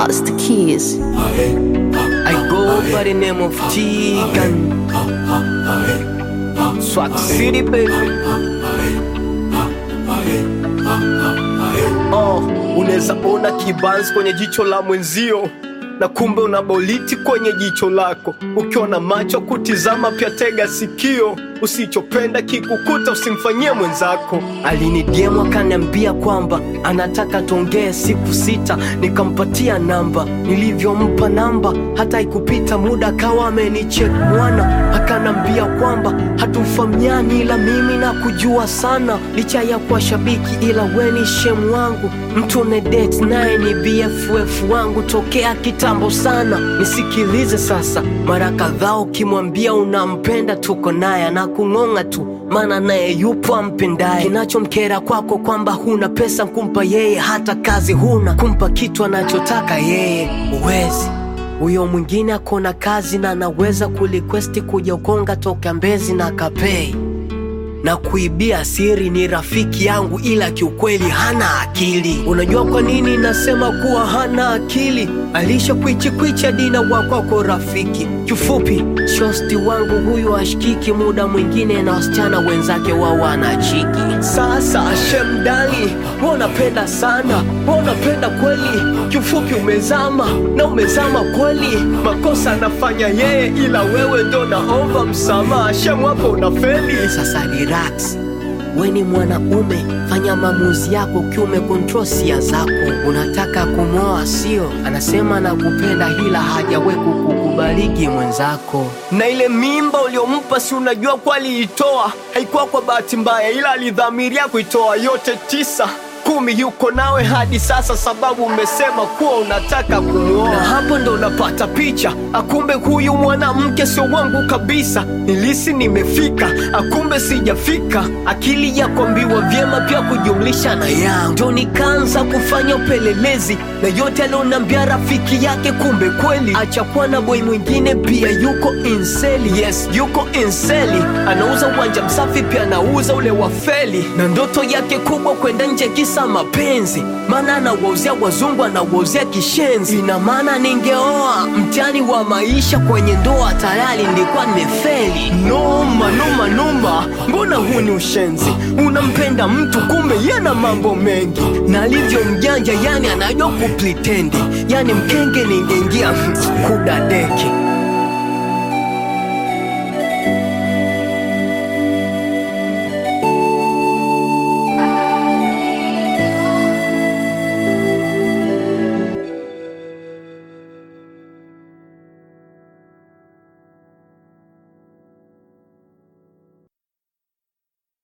Master Keys. I go by the name of Tegan. Swag City, baby. Oh, unaweza ona kibanzi kwenye jicho la mwenzio na kumbe una boliti kwenye jicho lako. Ukiwa na macho kutizama, pia tega sikio. Usichopenda kikukuta usimfanyie mwenzako. Alinidiemu akaniambia kwamba anataka tuongee siku sita, nikampatia namba. Nilivyompa namba, hata ikupita muda akawa amenichek mwana, akanambia kwamba hatufahamiani, ila mimi na kujua sana, licha ya kuwa shabiki, ila weni shemu wangu, mtu ne date naye ni BFF wangu tokea kitambo sana. Nisikilize sasa, mara kadhaa ukimwambia unampenda, tuko naye na kung'ong'a tu maana naye yupo ampendaye. Kinachomkera kwako kwamba huna pesa kumpa yeye, hata kazi huna kumpa kitu anachotaka yeye, uwezi huyo mwingine akona kazi na anaweza kulikwesti kuja Ukonga toka Mbezi na Kapei na kuibia siri. Ni rafiki yangu, ila kiukweli hana akili. Unajua kwa nini nasema kuwa hana akili? Alisha kwichi kwichi dina wakwako rafiki. Kifupi, shosti wangu huyu ashikiki, muda mwingine na wasichana wenzake wao wanachiki. Sasa shemdani, wanapenda sana, wanapenda kweli. Kifupi umezama na umezama kweli, makosa anafanya yeye, ila wewe ndo naomba msamaha. Shemu hapo unafeli. Sasa relax we ni mwanaume, fanya maamuzi yako ukiwa umekontrol sia zako. Unataka kumwoa sio? Anasema nakupenda, ila hajawe kukukubaliki mwenzako. Na ile mimba uliompa, si unajua kwa aliitoa, haikuwa kwa bahati mbaya, ila alidhamiria kuitoa yote tisa kumi yuko nawe hadi sasa, sababu umesema kuwa unataka kumwoa. Na hapo ndo unapata picha, akumbe huyu mwanamke sio wangu kabisa. Nilisi nimefika, akumbe sijafika. Akili ya kuambiwa vyema pia kujumlisha na yangu, ndo nikaanza kufanya upelelezi na yote alionambia rafiki yake, kumbe kweli achakuwa na boy mwingine pia yuko inseli. Yes, yuko inseli, anauza uwanja msafi, pia anauza ule wafeli, na ndoto yake kubwa kwenda nje kisa mapenzi, maana anawauzia wazungu, anawauzia kishenzi. Ina maana ningeoa mtihani wa maisha kwenye ndoa, tayari nilikuwa nimefeli. Noma noma noma, mbona huu ni ushenzi? Unampenda mtu kumbe yana mambo mengi, na alivyo mjanja, yani anajua kuplitendi, yani mkenge ningeingia kudadeki